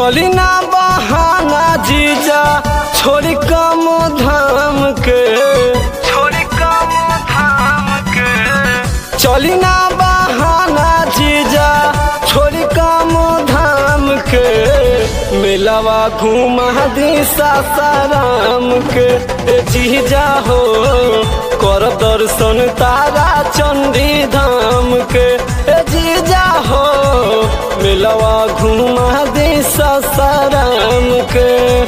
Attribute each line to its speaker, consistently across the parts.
Speaker 1: चली ना बहाना जीजा छोड़ी कम धाम के छोड़ी कम धाम के चली ना बहाना जीजा छोड़ी कम धाम के मिलवा घुमा दी सासाराम के ए जीजा हो कर दर्शन तारा चंडी धाम के ए जीजा हो मिलवा घुमा दी सासाराम के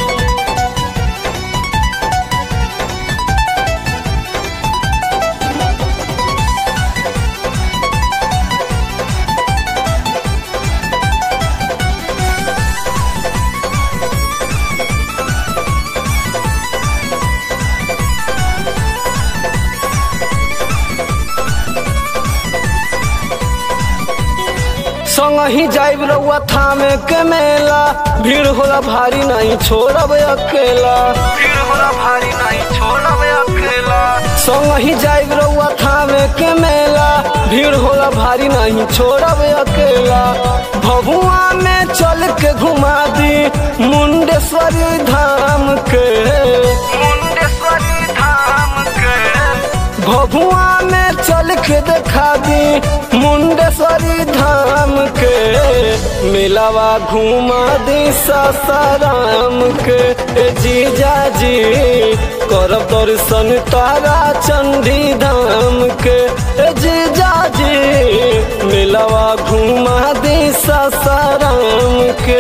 Speaker 1: संग ही जाइब रउआ थामे के मेला भीड़ होला भारी नहीं छोड़ब अकेला भीड़ होला भारी नहीं छोड़ब अकेला संग ही जाइब रउआ थामे के मेला भीड़ होला भारी नहीं छोड़ब अकेला भभुआ में चल के घुमा दी मुंडेश्वरी धाम के मुंडेश्वरी धाम के भभुआ में चल के देखा दी मुंडेश्वरी धाम के मिलावा घुमा दी सासाराम के ए जीजा जी करब दर्शन तारा चंडी धाम के ए जीजा जी मिलावा घुमा दी सासाराम के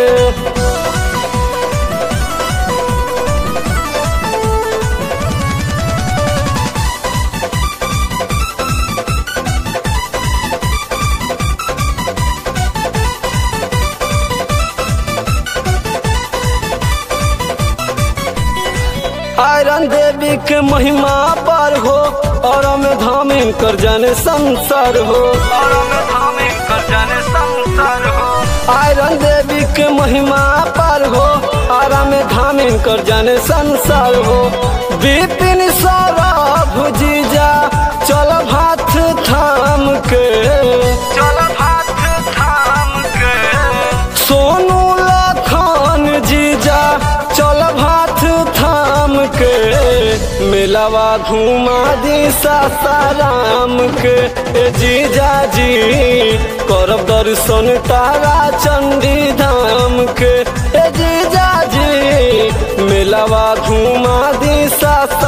Speaker 1: आयरन देवी के महिमा पर हो और में धामिन कर जाने संसार हो और में धामिन कर जाने संसार हो आयरन देवी के महिमा पर हो और में धामिन कर जाने संसार हो विपिन सौरभ जीजा चल हाथ थाम के चल हाथ थाम के सोनू लखन जीजा चल हाथ थाम के मिलावा घुमा दी सासाराम के ए जीजा जी करब दर्शन तारा चंडी धाम के ए जीजा जी मिलावा घुमा दी सासाराम